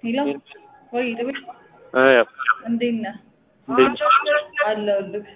ሄሎ ወይ ጥብቅ እንዴት ነህ? አለሁልህ።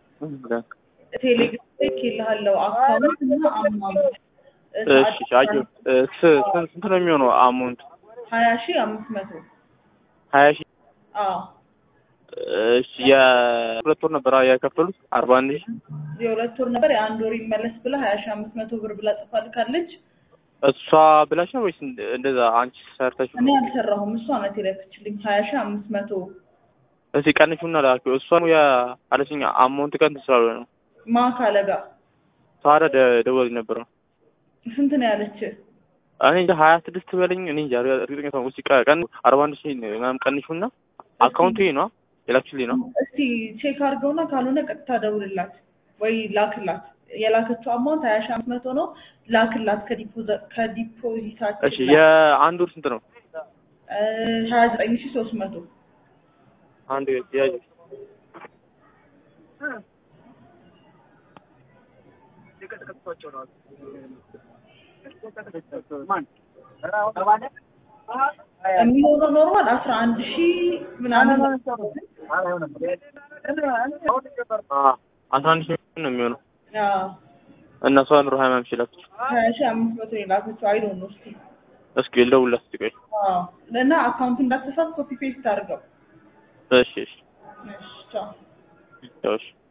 ቴሌግራም ላይ ልኬልሃለሁ አካውንት እና አማውንት እሺ አየሁ። ስንት ነው የሚሆነው አማውንት? ሀያ ሺህ አምስት መቶ ሀያ ሺህ አዎ እሺ የሁለት ወር ነበር የከፈሉት አርባ አንድ ሺህ የሁለት ወር ነበር የአንድ ወር ይመለስ ብላ ሀያ ሺህ አምስት መቶ ብር ብላ ጽፋ ልካለች። እሷ ብላሽ ነው ወይስ እንደዛ አንቺ ሰርተሽ? እኔ አልሰራሁም፣ እሷ ናት የላከችልኝ ሀያ ሺህ አምስት መቶ እስኪ ቀንሹና ላኪው። እሷ ነው ያለችኝ አማውንት ቀን ስላልሆነ ነው። ማን ካለ ጋር ታዲያ ደ- ደወለኝ ነበረ ስንት ነው ያለች? እኔ እንጃ ሀያ ስድስት በለኝ እኔ እንጃ እርግጠኛ ሳልሆን እስኪ ቀ- ቀን አርባ አንድ ሺህ ምናምን ቀንሹና አካውንቱ ይሄ ነው የላክሽልኝ ነው። እስቲ ቼክ አድርገውና ካልሆነ ቀጥታ ደውልላት ወይ ላክላት። የላከችው አማውንት ሀያ ሺህ አምስት መቶ ነው። ላክላት ከዲፖዛ- ከዲፖዚታችን እሺ የአንድ ወር ስንት ነው? ሀያ ዘጠኝ ሺህ ሶስት መቶ አንድ ያዥ የሚሆነው ኖርማል አስራ አንድ ሺህ ምናምን አ- አስራ አንድ ሺህ ነው የሚሆነው አዎ፣ እና እሷ ኑሮ ሀያ ምናምን ሺህ ላከች። ሀያ ሺህ አምስት መቶ ነው የላከችው። አይ ዶንት ኖ እስኪ እስኪ ልደውልላት እስኪ ቆይ። አዎ፣ እና አካውንት እንዳትሳት ኮፒ ፔስት አድርገው። እሺ እሺ እሺ ቻው። ያው እሺ